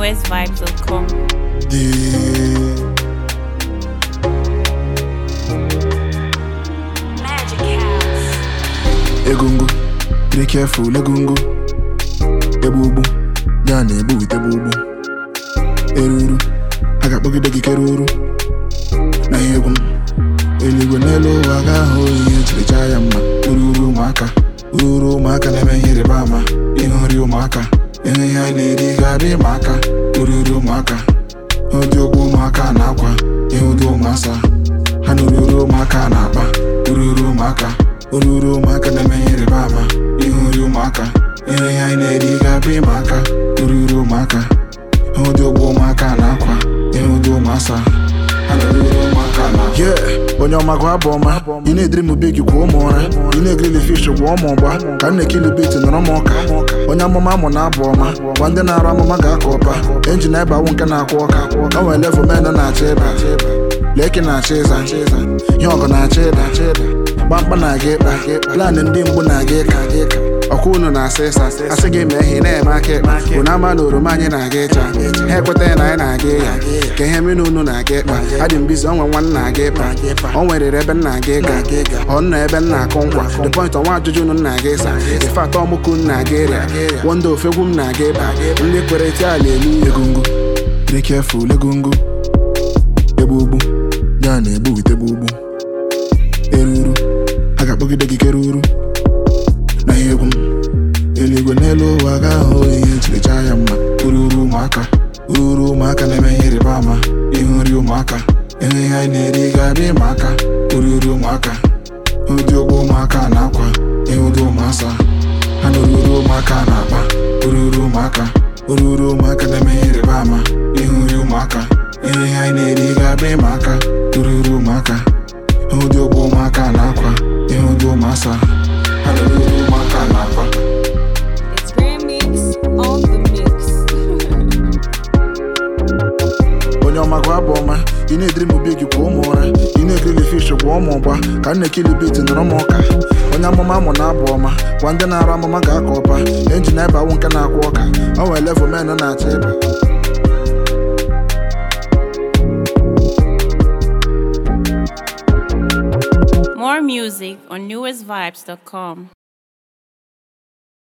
newestvibes.com. Magic House. egungu dị careful egungu egbugbu ya na egbu wite gbugbu eruru a ga-akpọgide gị keruru na ihe egwu m eluigwe n'elu ụwa ga-ahụ ihe ejiricha ya mma ururu ụmụaka ururu ụmụaka na-eme ihe ịrịba ama ịhụ nri ụmụaka ịhụ ihe anyị na-eri ga-adị ịma aka ururu ụmụaka ụdị ụgbọ ụmụaka na-akwa ịhụ ụdị ụmụasa ha na ururu ụmụaka na-akpa ururu ụmụaka ururu ụmụaka na-eme ihe ịrịba ama ịhụ nri ụmụaka ịhụ ihe anyị na-eri ga-abụ ịma aka ururu ụmụaka ịhụ ụdị ụgbọ ụmụaka na-akwa ịhụ ụdị ụmụasa ha na ururu ụmụaka na Yeah, onye ọma gụ abụ ọma ị na-ediri m big kwa ụmụ ụra ị na-egirili fish gwa ụmụ ụgba ka m na-ekili bit nọrọ m ụka onye amụma amụ na abụ ọma gwa ndị na-arụ amụma ga-aka ụpa enjin ebe awụ nke na-akwụ ọka o nwere level men na-achọ ịba leki na-achọ ịza ihe ọgụ na-achọ ịda gbamkpa na-aga ịkpa planị ndị mgbu na-aga ịka ọkwa unu na-asa ịsa asị gị mee ihe ị na-eme aka ịkpa unu ama na oroma anyị na-aga ịcha ha ekwetaghị na anyị na-aga ịya ka ihe mmiri unu na-aga ịkpa adị m bizi onwe nwa m na-aga ịkpa o nwerere ebe m na-aga ịga ọ nọ ebe m na-akụ nkwa the point ọnwa ajụjụ unu na-aga ịsa ife atọ ọmụkụ m na-aga ịrịa wonda ofegwu m na-aga ịba ndị kwere ti ala elu egungu dị careful egungu egbugbu ya na-egbu wite gbugbu eruru a ga-akpọgide gị keruru na ihe egwu m eluigwe n'elu ụwa ga-ahụ ihe ejiricha ya mma ururu ụmụaka ururu ụmụaka na-eme ihe ịrịba ama ịhụ nri ụmụaka ịhụ ihe anyị na-eri ga-abịa ịma aka ururu ụmụaka ụdị ụgbọ ụmụaka na-akwa ịhụ ụdị ụmụasa ha na ururu ụmụaka na-akpa ururu ụmụaka ururu ụmụaka na-eme ihe ịrịba ama ịhụ nri ụmụaka ịhụ ihe anyị na-eri ga-abịa ịma aka ururu ụmụaka ịhụ ụdị ụgbọ ụmụaka na-akwa ịhụ ụdị ụmụasa ha na ururu ụmụaka na-akpa It's Grand Mix on the mix. onye ọma gụ abụ ọma ị na-ediri m big kwa ụmụ ụra ị na-egirili fish gwa ụmụ ụgba ka m na-ekili bit nọrọ m ụka onye amụma amụ na abụ ọma gwa ndị na-arụ amụma ga-aka ụpa enjin ebe awụ nke na-akwụ ọka o nwere level men na-achọ ịba More music on newestvibes.com.